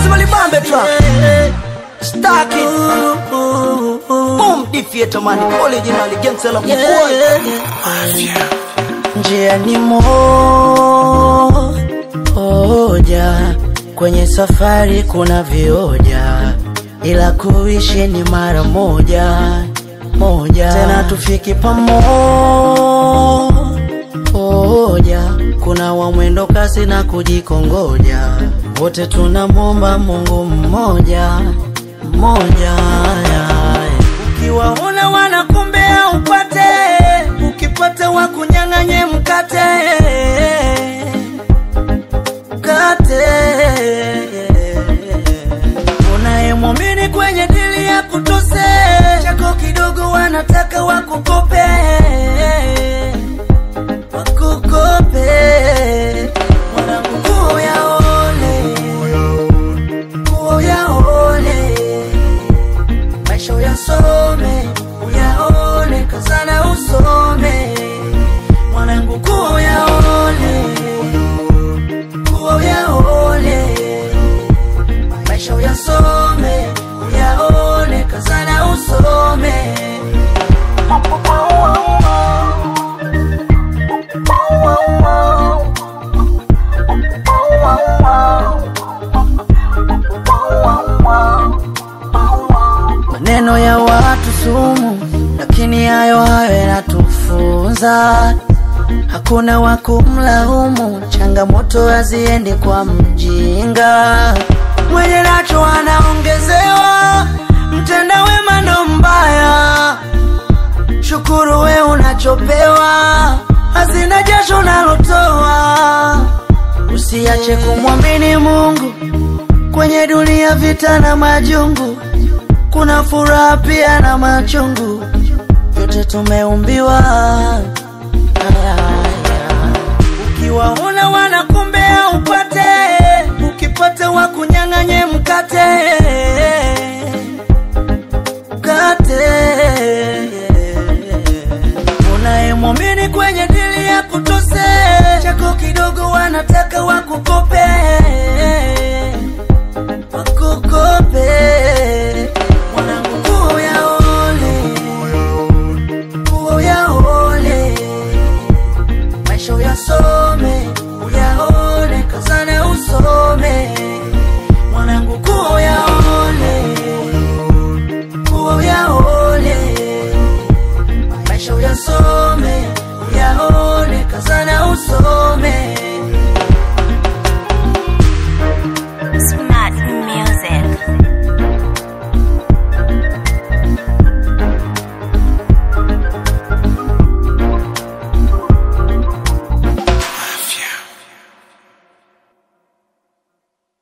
lazima libambe tra Stack it Boom Defeater man Original gangster la mkua njia ni moja, kwenye safari kuna vioja, ila kuishi ni mara moja moja, tena tufiki pamoja. Kuna wa mwendo kasi na kujikongoja, wote tunamwomba Mungu mmoja mmoja. Ukiwaona wanakumbea upate, ukipata wakunyang'anye mkate mkate. Unayemwamini kwenye dili ya kutose, chako kidogo wanataka wakukope wakukope. Mwanangu nguo ya ole, nguo ya ole maisha uyasome, uyaone, kazana usome, mwanangu kuwa uyaone, kuwa uyaone, maisha uyasome, uyaone, kazana usome. Maneno ya watu sumu, lakini hayo hayo yanatufunza. Hakuna wa kumlaumu, changamoto haziendi kwa mjinga. Mwenye nacho anaongezewa, mtenda wema ndo mbaya. Shukuru we unachopewa, hazina jasho unalotoa. Usiache kumwamini Mungu kwenye dunia, vita na majungu kuna furaha pia na machungu, yote tumeumbiwa. Aya, aya. Ukiwaona